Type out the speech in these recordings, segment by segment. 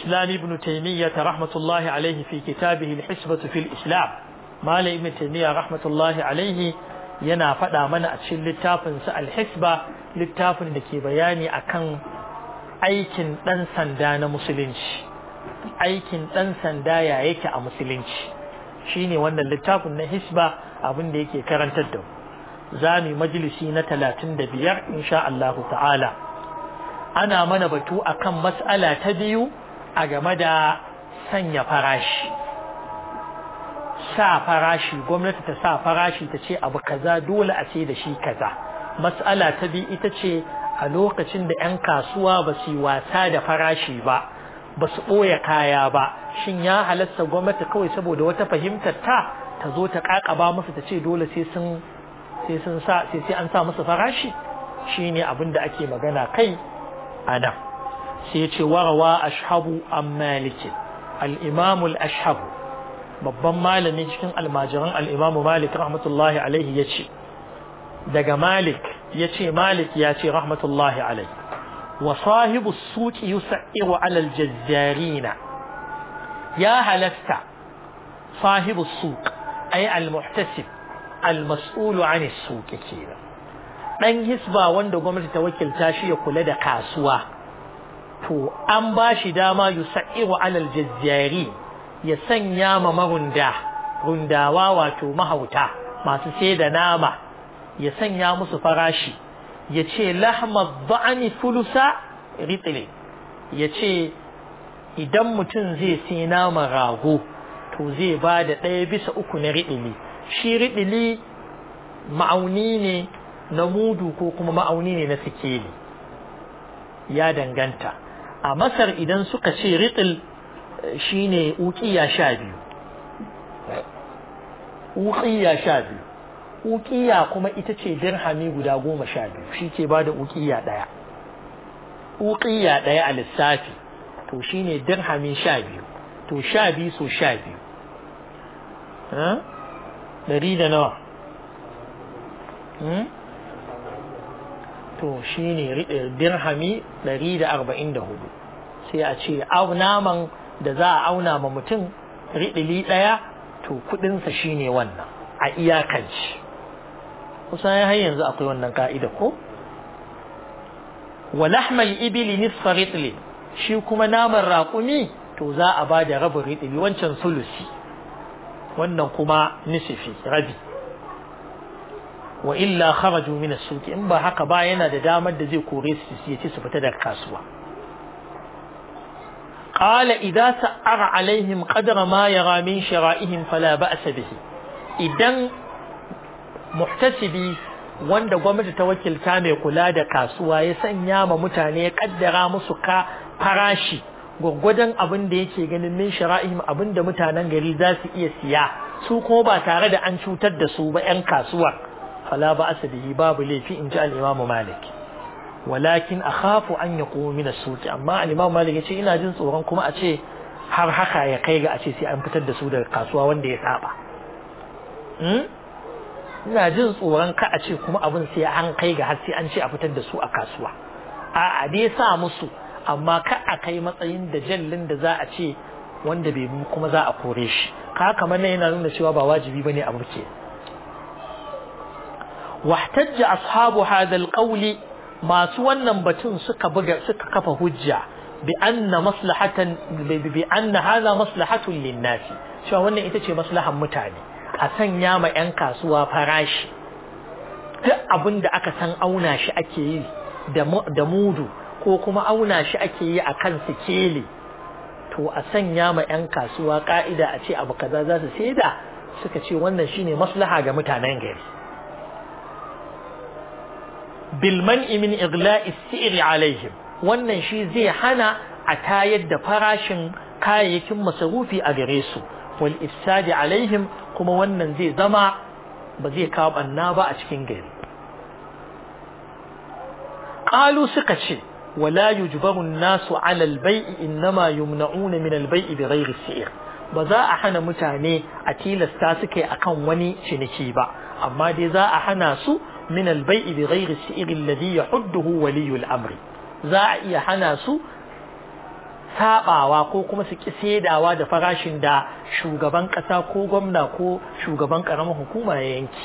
الإسلام ابن تيمية رحمة الله عليه في كتابه الحسبة في الإسلام مال ابن تيمية رحمة الله عليه yana faɗa mana a cikin littafinsa alhisba littafin da ke bayani akan aikin ɗan sanda na musulunci aikin ɗan sanda ya yake a musulunci shine wannan littafin na hisba abin da yake karantar da za mu majalisi na talatin da biyar insha Allah ta'ala ana mana batu akan mas'ala ta biyu a game da sanya farashi sa farashi gwamnati ta sa farashi ta ce abu kaza dole a ce da shi kaza mas'ala ta biyu ita ce a lokacin da 'yan kasuwa ba su yi wasa da farashi ba ba su ɓoye kaya ba shin ya halasta gwamnati kawai saboda wata fahimtar ta ta zo ta ƙaƙaba musu ta ce dole sai sun sai sun sa sai sai an sa musu farashi shine abin da ake magana kai a nan sai ce warawa ashabu an maliki al-imamu al-ashabu babban malami cikin almajiran al-imamu malik rahmatullahi alaihi ya ce daga malik ya ce malik ya ce rahmatullahi alaihi wa sahibu suki yusairu alal jazzarina ya halasta sahibu suq ay al-muhtasib al-mas'ulu an as-suq kenan dan hisba wanda gwamnati ta wakilta shi ya kula da kasuwa to an ba shi dama yusairu alal jazzari ya sanya ma marunda rundawa wato mahauta masu sai da nama ya sanya musu farashi ya ce lahma ba'ani fulusa ritile ya ce idan mutum zai sai nama rago to zai ba da ɗaya bisa uku na riɗili shi riɗili ma'auni ne na mudu ko kuma ma'auni ne na sikeli ya danganta a masar idan suka ce riɗil shi ne uƙiya sha biyu uƙiya sha biyu uƙiya kuma ita ce dirhami guda goma sha biyu shi ke ba da uƙiya ɗaya uƙiya ɗaya a lissafi to shi ne dirhami sha biyu to sha biyu so sha biyu ɗari da nawa to shi ne dirhami ɗari da arba'in da hudu sai a ce naman da za a auna ma mutum riɗili ɗaya to kuɗinsa shi ne wannan a iyakanci kusan har yanzu akwai wannan ka'ida ko wa lahmal ibili nisfa ritli shi kuma naman raƙumi to za a ba da rabin ritli wancan sulusi wannan kuma nisifi rabi wa illa kharaju min as-suq in ba haka ba yana da damar da zai kore su ya ci su fita daga kasuwa qala idza sa'ara alaihim qadra ma yara min shara'ihim fala ba'sa bihi idan muhtasibi wanda gwamnati ta wakilta mai kula da kasuwa ya sanya ma mutane ya kaddara musu ka farashi gwaggwadon abin da yake ganin min shara'ihim abin da mutanen gari za su iya siya su kuma ba tare da an cutar da su ba 'yan kasuwa fala ba asa bihi babu laifi in ji al-imam malik walakin akhafu an yaqumu min as-suq amma al-imam malik yace ina jin tsoron kuma a ce har haka ya kai ga a ce sai an fitar da su daga kasuwa wanda ya saba ina jin tsoron ka a ce kuma abin sai an kai ga har sai an ce a fitar da su a kasuwa a a dai sa musu amma ka a kai matsayin da jallin da za a ce wanda bai kuma za a kore shi ka kamar nan yana nuna cewa ba wajibi bane a burke واحتج أصحاب هذا القول ما سوانا بتون سك بجا سك كف هجة بأن مصلحة بأن هذا مصلحة للناس شو وانا إتشي مصلحة متعني أسن ياما ينكا سوا فراش abin da aka san auna shi ake yi da mudu ko kuma auna shi ake yi a kan sikeli to a sanya ma 'yan kasuwa ka'ida a ce abu kaza za su saida suka ce wannan shine maslaha ga mutanen gari bilman min igla'i si'ri alaihim wannan shi zai hana a tayar da farashin kayayyakin masarufi a gare su wal ifsadi alaihim kuma wannan zai zama ba zai kawo banna ba a cikin gari qalu suka ce wala yujbaru an-nasu 'ala al-bay'i innama yumna'una min al-bay'i bighayri si'r ba za a hana mutane a tilasta suke akan wani ciniki ba amma dai za a hana su من البيع بغير السئر الذي يحده ولي الأمر za a iya hana su sabawa ko kuma su ki saidawa da farashin da shugaban kasa ko gwamna ko shugaban karamar hukuma ya yanki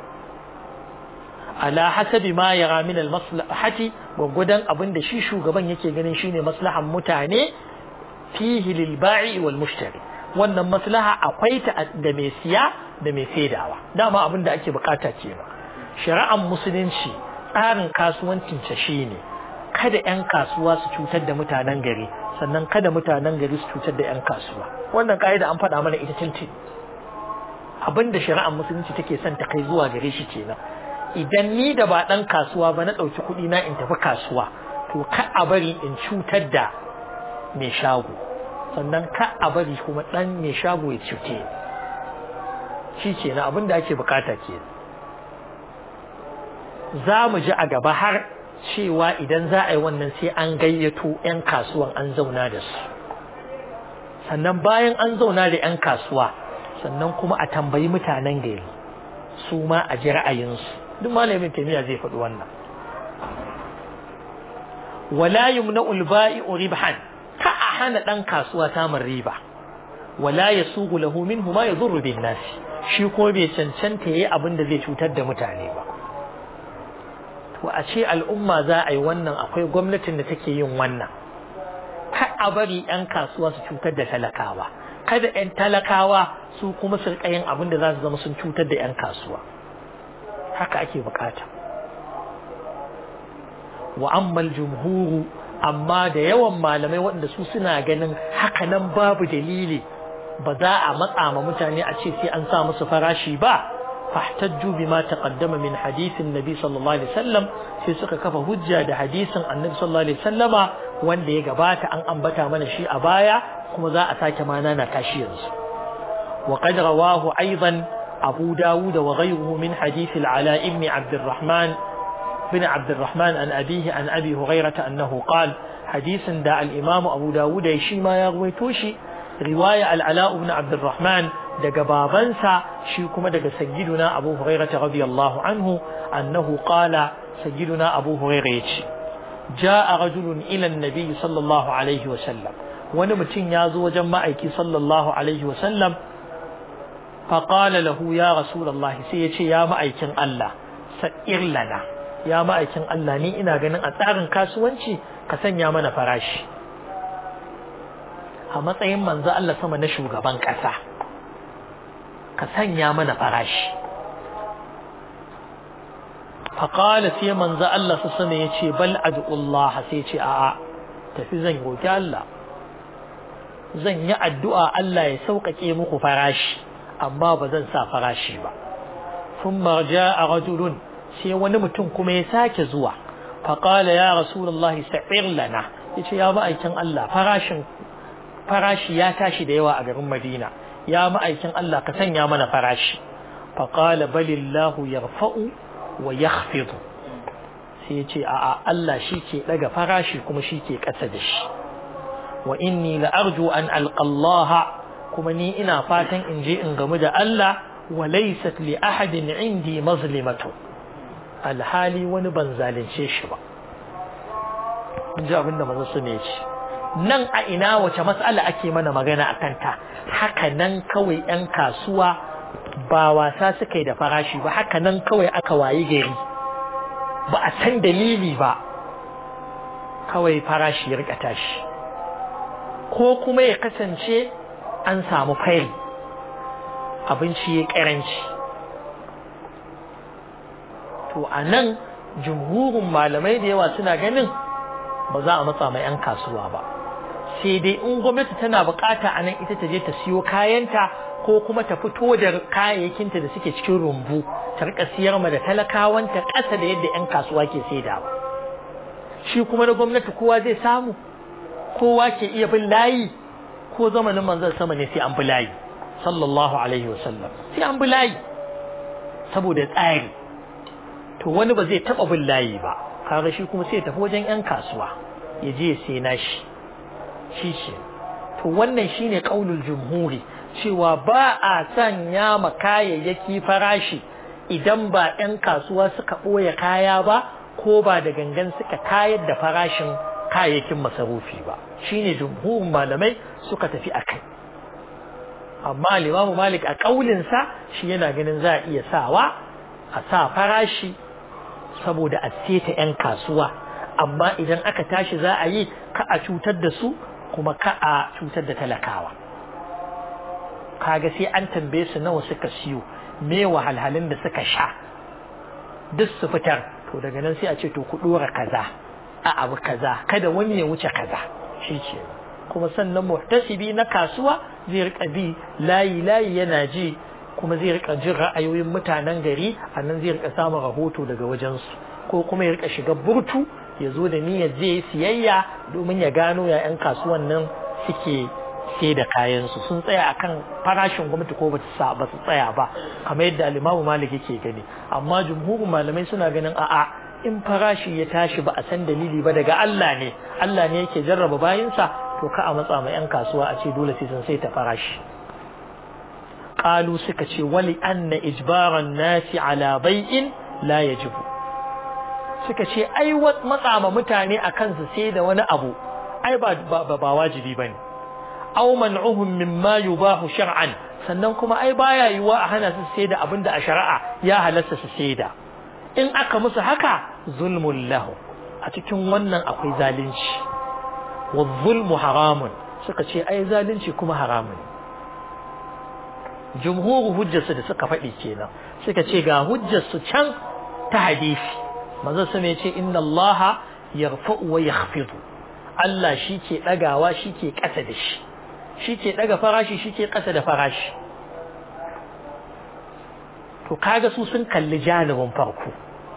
ala hasabi ma yara min al maslahati gwagwadon abin da shi shugaban yake ganin shine maslahan mutane fihi lil ba'i wal mushtari wannan maslaha akwai ta da mai siya da mai saidawa dama abin da ake bukata kenan shari'ar musulunci tsarin kasuwancin ta shine kada 'yan kasuwa su cutar da mutanen gari sannan kada mutanen gari su cutar da 'yan kasuwa wannan ka'ida an faɗa mana ita tintin abin da shari'ar musulunci take son ta kai zuwa gare shi kenan idan ni da ba ɗan kasuwa ba na ɗauki kuɗi na in tafi kasuwa to ka a bari in cutar da mai shago sannan ka a bari kuma ɗan mai shago ya cuce shi kenan abin da ake bukata ke za mu ji a gaba har cewa idan za a yi wannan sai an gayyato 'yan kasuwan an zauna da su sannan bayan an zauna da 'yan kasuwa sannan kuma a tambayi mutanen gari su ma a ji ra'ayinsu duk malamin taimiyya zai faɗi wannan wala yumna'ul ba'i'u ribhan ka a hana ɗan kasuwa samun riba wala yasugu lahu minhu ma yadurru bin nas shi ko bai cancanta yayi abin da zai cutar da mutane ba to a ce al'umma za a yi wannan akwai gwamnatin da take yin wannan ka a bari 'yan kasuwa su cutar da talakawa kada 'yan talakawa su kuma su yin abin da za su zama sun cutar da 'yan kasuwa haka ake bukata wa ammal jumhuru amma da yawan malamai waɗanda su suna ganin haka nan babu dalili ba za a matsa ma mutane a ce sai an sa musu farashi ba fahtajju bima taqaddama min hadithin nabi sallallahu alaihi wasallam sai suka kafa hujja da hadisin annabi sallallahu alaihi wasallama wanda ya gabata an ambata mana shi a baya kuma za a sake mana na kashi yanzu wa qad rawahu aidan abu dawud wa ghayruhu min hadith al-ala ibn abd الرحمن بن عبد الرحمن عن أبيه عن أبي هريرة أنه قال حديث دا الإمام أبو داود يشي ما يغويتوشي رواية العلاء بن عبد الرحمن دا بابنسا شيكما دا سيدنا أبو هريرة رضي الله عنه أنه قال سيدنا أبو هريرة جاء رجل إلى النبي صلى الله عليه وسلم ونمتن يازو جمعك صلى الله عليه وسلم فقال له يا رسول الله سيتي يا مأيكن الله سئر لنا ya ma'aikin Allah ni ina ganin a tsarin kasuwanci ka sanya mana farashi a matsayin manzo Allah sama na shugaban ƙasa ka sanya mana farashi faƙala sai manzo Allah su sama ya ce bal ad'ullah sai ce a'a tafi zan roki Allah zan yi addu'a Allah ya sauƙaƙe muku farashi amma ba zan sa farashi ba ثم جاء رجل sai wani mutum kuma ya sake zuwa faƙala ya rasulullahi sa'ir lana yace ya ma'aikin Allah farashin farashi ya tashi da yawa a garin Madina ya ma'aikin Allah ka sanya mana farashi faƙala balillahu yarfa'u wa yakhfidu sai yace a'a Allah shi ke daga farashi kuma shi ke ƙasa da shi wa inni la arju an alqa Allah kuma ni ina fatan in je in gamu da Allah wa laysat li ahadin indi mazlimatu alhali wani ban zalunce shi ba ji abin da manzo ne ce nan a ina wace matsala ake mana magana a kanta haka nan kawai yan kasuwa ba wasa suka yi da farashi ba haka nan kawai aka wayi gari ba a san dalili ba kawai farashi ya rika tashi ko kuma ya kasance an samu fari abinci ya karanci to a nan jumhurin malamai da yawa suna ganin ba za a matsa mai 'yan kasuwa ba sai dai in gwamnati tana bukata a nan ita ta je ta siyo kayanta ko kuma ta fito da kayayyakinta da suke cikin rumbu ta rika siyar ma da talakawanta ƙasa da yadda 'yan kasuwa ke saidawa shi kuma na gwamnati kowa zai samu kowa ke iya bin layi ko zamanin manzon sama ne sai an bi layi sallallahu alaihi wasallam sai an bi layi saboda tsari to wani ba zai taba bin layi ba kaga shi kuma sai tafi wajen yan kasuwa ya je ya sai nashi shi ce to wannan shine kaulul jumhuri cewa ba a sanya ma kayayyaki farashi idan ba yan kasuwa suka ɓoye kaya ba ko ba da gangan suka kayar da farashin kayayyakin masarufi ba shine jumhurin malamai suka tafi akai amma limamu malik a ƙaulinsa shi yana ganin za a iya sawa a sa farashi saboda a seta 'yan kasuwa amma idan aka tashi za a yi ka a cutar da su kuma ka a cutar da talakawa kaga sai an tambaye su nawa suka siyo me wahalhalun da suka sha duk su fitar to daga nan sai a ce to ku dora kaza a abu kaza kada wani ya wuce kaza shi ce kuma sannan muhtasibi na kasuwa zai rika bi layi layi yana ji kuma zai rika jin ra'ayoyin mutanen gari a nan zai rika samun rahoto daga wajensu ko kuma ya rika shiga burtu ya zo da niyyar zai siyayya domin ya gano ya 'yan kasuwan nan suke sai da kayansu sun tsaya akan farashin gwamnati ko ba su tsaya ba kamar yadda alimamu malik yake gani amma jumhurin malamai suna ganin a'a in farashi ya tashi ba a san dalili ba daga Allah ne Allah ne yake jarraba bayinsa to ka a matsa ma 'yan kasuwa a ce dole sai sun sai ta farashi qalu suka ce wali anna ijbaran nasi ala bai'in la yajibu suka ce ai matsa ma mutane akan su sai da wani abu ai ba ba wajibi bane aw man'uhum mimma yubahu shar'an sannan kuma ai baya yiwa a hana su sai da abinda a shari'a ya halasta su sai da in aka musu haka zulmun lahu a cikin wannan akwai zalunci wa zulmu haramun suka ce ai zalunci kuma haramun jumhuru hujjarsu da suka faɗi kenan suka ce ga hujjarsu can ta hadisi manzo su ne ce inna Allah yarfa'u wa yakhfidu Allah shi ke ɗagawa shi ke ƙasa da shi shi ke ɗaga farashi shi ke ƙasa da farashi to kaga su sun kalli janibin farko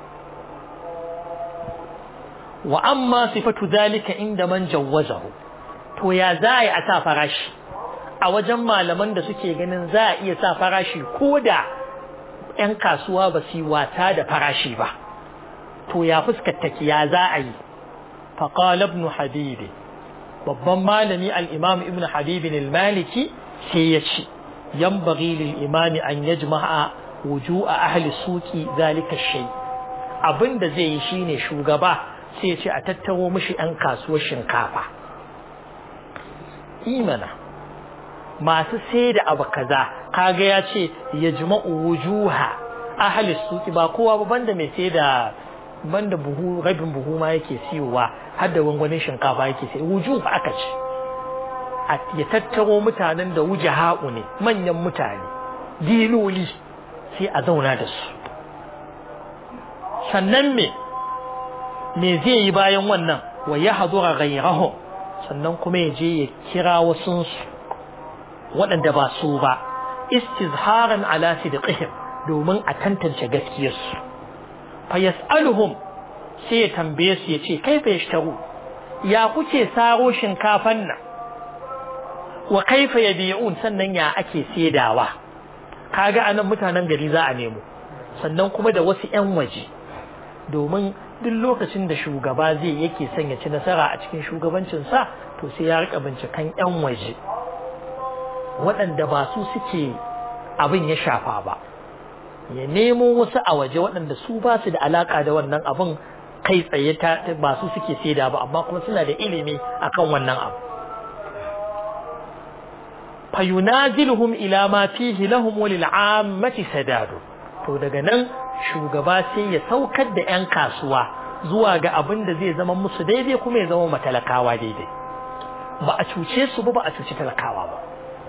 wa amma sifatu zalika inda man jawwazahu to ya za a yi a sa farashi a wajen malaman da suke ganin za a iya sa farashi ko da 'yan kasuwa ba su yi wata da farashi ba to ya fuskata ya za a yi faqala ibn habibi babban malami al-imam ibn habibin al-maliki sai ya ce yanbaghi lil imami an yajma'a wuju'a ahli suki zalika shay abinda zai yi shine shugaba sai ya ce a tattaro mishi ɗan kasuwar shinkafa imana masu sai da abu kaza kaga ya ce yajma'u wujuha ahli suki ba kowa ba banda mai sai da banda buhu rabin buhu ma yake siyowa har da gwangwanin shinkafa yake sai wujuh aka ce ya tattaro mutanen da wuce haƙu ne manyan mutane diloli sai a zauna da su sannan me me zai yi bayan wannan wa ya hadura gairahu sannan kuma ya je ya kira wasunsu waɗanda ba su ba istizharan ala sidqihim domin a tantance gaskiyarsu fa yas'aluhum sai ya tambaye su ya ce kaifa yashtaru ya kuke saro shinkafan nan wa kaifa yabi'un sannan ya ake saidawa kaga anan mutanen gari za a nemo sannan kuma da wasu ƴan waje domin duk lokacin da shugaba zai yake son ya ci nasara a cikin shugabancinsa to sai ya rika binciken ƴan waje waɗanda ba su suke abin ya shafa ba ya nemo wasu a waje waɗanda su ba su da alaka da wannan abin kai tsaye ta ba su suke saida ba amma kuma suna da ilimi akan wannan abu fayunaziluhum ila ma fihi lahum wa lil ammati sadadu to daga nan shugaba sai ya saukar da yan kasuwa zuwa ga abin da zai zama musu daidai kuma ya zama matalakawa daidai ba a cuce su ba ba a cuci talakawa ba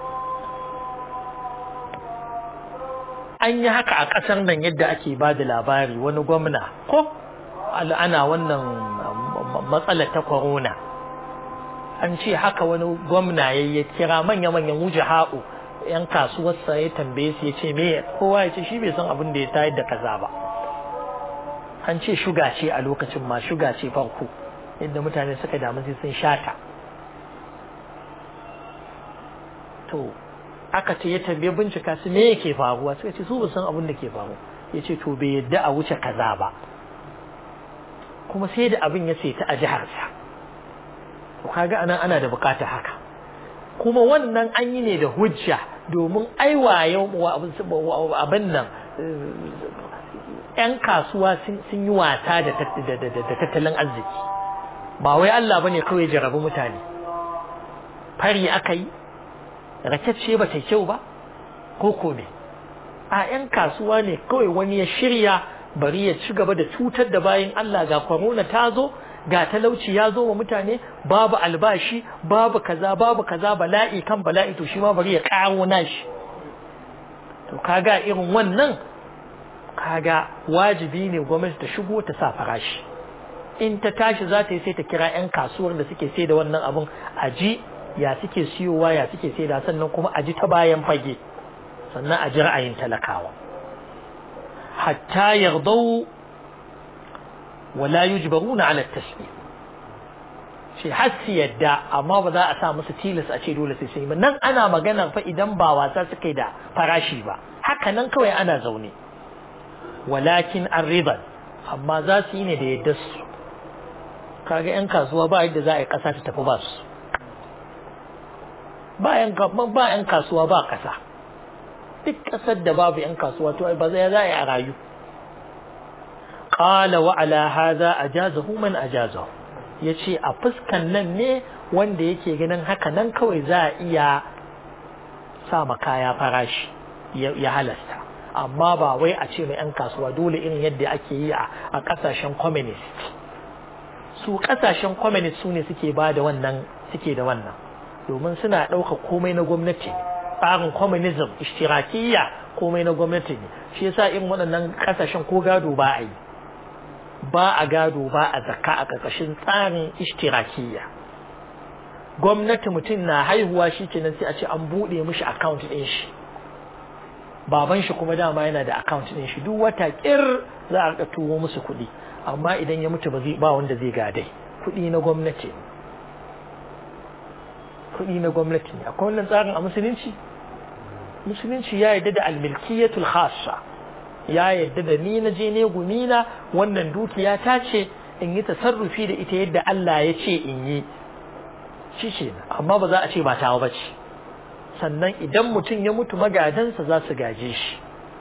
an yi haka a ƙasar nan yadda ake ba da labari wani gwamna ko ana wannan matsalar ta corona an ce haka wani gwamna ya ya kira manya-manyan wuce haɓu yan kasuwarsa ya tambaye su ya ce me kowa ya ce shi bai san abin da ya tayar da kaza ba an ce shuga ce a lokacin ma shuga ce farko yadda mutane suka damu sai sun shata to aka ce ya tambaye bincika su me yake faruwa suka ce su ba san abin da ke faru ya ce to bai yadda a wuce kaza ba kuma sai da abin ya ce ta a jiharsa to kaga anan ana da bukata haka kuma wannan an yi ne da hujja domin aiwaye abin nan yan kasuwa sun yi wata da tattalin arziki ba wai Allah bane kawai jarabi mutane fari aka yi rakacce ba ta kyau ba ko ko ne a 'yan kasuwa ne kawai wani ya shirya bari ya ci gaba da cutar da bayan Allah ga corona ta zo ga talauci ya zo wa mutane babu albashi babu kaza babu kaza bala'i kan bala'i to shi ma bari ya karo nashi to kaga irin wannan kaga wajibi ne gwamnati ta shigo ta sa farashi in ta tashi za ta yi sai ta kira 'yan kasuwar da suke sai da wannan abun a ji ya suke siyowa ya suke sai da sannan kuma a ji ta bayan fage sannan a ji ra'ayin talakawa hatta yardau wala yujbaruna ala taslim shi har su yadda amma ba za a sa musu tilas a ce dole sai sun yi nan ana magana fa idan ba wasa suka yi da farashi ba haka nan kawai ana zaune walakin arriban amma za su yi ne da yadda su kaga yan kasuwa ba yadda za a yi kasa ta tafi ba su ba yan kasuwa ba kasa duk kasar da babu yan kasuwa to ba zai za a yi a rayu qala wa ala hadha ajazahu man ajazahu yace a fuskan nan ne wanda yake ganin haka nan kawai za a iya sa kaya farashi ya halasta amma ba wai a ce mai yan kasuwa dole irin yadda ake yi a kasashen communist su kasashen communist su ne suke ba da wannan suke da wannan domin suna ɗauka komai na gwamnati tsarin communism ishtirakiyya komai na gwamnati ne shi yasa irin waɗannan kasashen ko gado ba a yi ba a gado ba a zakka a ƙarƙashin tsarin ishtirakiyya gwamnati mutum na haihuwa shi kenan sai a ce an buɗe mishi account ɗin shi baban shi kuma dama yana da account ɗin shi duk wata ƙir za a turo musu kuɗi amma idan ya mutu ba zai ba wanda zai gadai kuɗi na gwamnati kuɗi na gwamnati ne akwai wannan tsarin a musulunci musulunci ya yarda da almilkiyatul khassa ya yarda da ni na je ne gumina wannan dukiya ta ce in yi tasarrufi da ita yadda Allah ya ce in yi shi ce amma ba za a ce ba tawa ba ce sannan idan mutum ya mutu magadansa za su gaje shi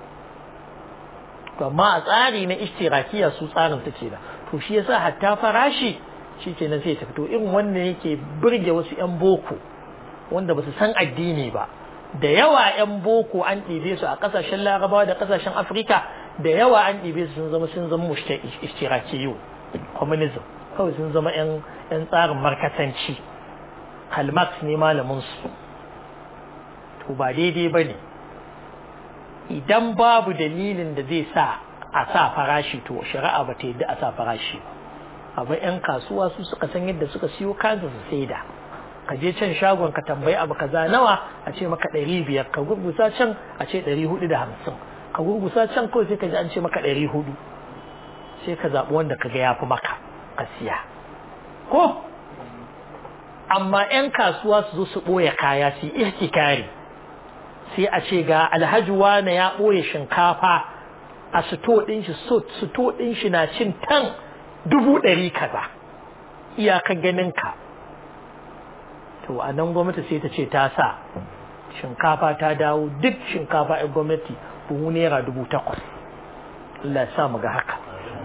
amma a tsari na ishtirakiya su tsarin take da to shi yasa hatta farashi shi ke nan sai ta fito irin wannan yake burge wasu 'yan boko wanda ba su san addini ba da yawa 'yan boko an ɗibe su a ƙasashen larabawa da ƙasashen afirka da yawa an ɗibe su sun zama sun zama ishtirakiyu communism kawai sun zama 'yan tsarin markatanci kalmax ne malamin su to ba daidai ba ne idan babu dalilin da zai sa a sa farashi to shari'a ba ta yadda a sa farashi ba abu 'yan kasuwa su suka san yadda suka siyo kansu su saida ka je can shagon ka tambayi abu kaza nawa a ce maka ɗari biyar ka gurgusa can a ce ɗari hudu da hamsin ka gurgusa can kawai sai ka ji an ce maka ɗari hudu sai ka zaɓi wanda ka ga ya fi maka ka siya ko amma 'yan kasuwa su zo su ɓoye kaya su yi ihtikari sai a ce ga alhaji wane ya ɓoye shinkafa a sito ɗin shi sito ɗin shi na cin tan dubu ɗari kaza iyakan ganin ka to a nan gwamnati sai ta ce ta sa shinkafa ta dawo duk shinkafa a gwamnati buhu naira dubu takwas Allah ya sa mu ga haka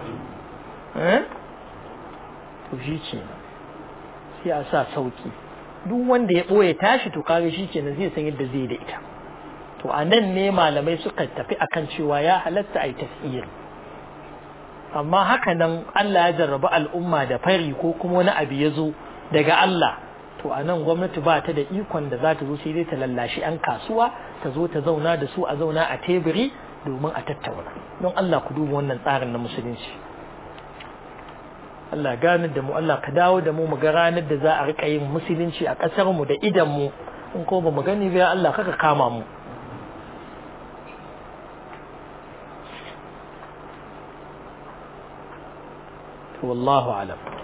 to shi ce sai a sa sauki duk wanda ya ɓoye tashi to kaga shi kenan zai san yadda zai da ita to a nan ne malamai suka tafi akan cewa ya halatta a yi tasiri amma haka nan Allah ya jarraba al'umma da fari ko kuma wani abu ya zo daga Allah to a nan gwamnati ba ta da ikon da za ta zo sai dai ta lallashi 'yan kasuwa ta zo ta zauna da su a zauna a teburi domin a tattauna don Allah ku duba wannan tsarin na musulunci Allah ganar da mu Allah ka dawo da mu mu ga ranar da za a rika yin musulunci a ƙasar mu da idan mu in ko ba mu gani ba Allah kaka kama mu والله أعلم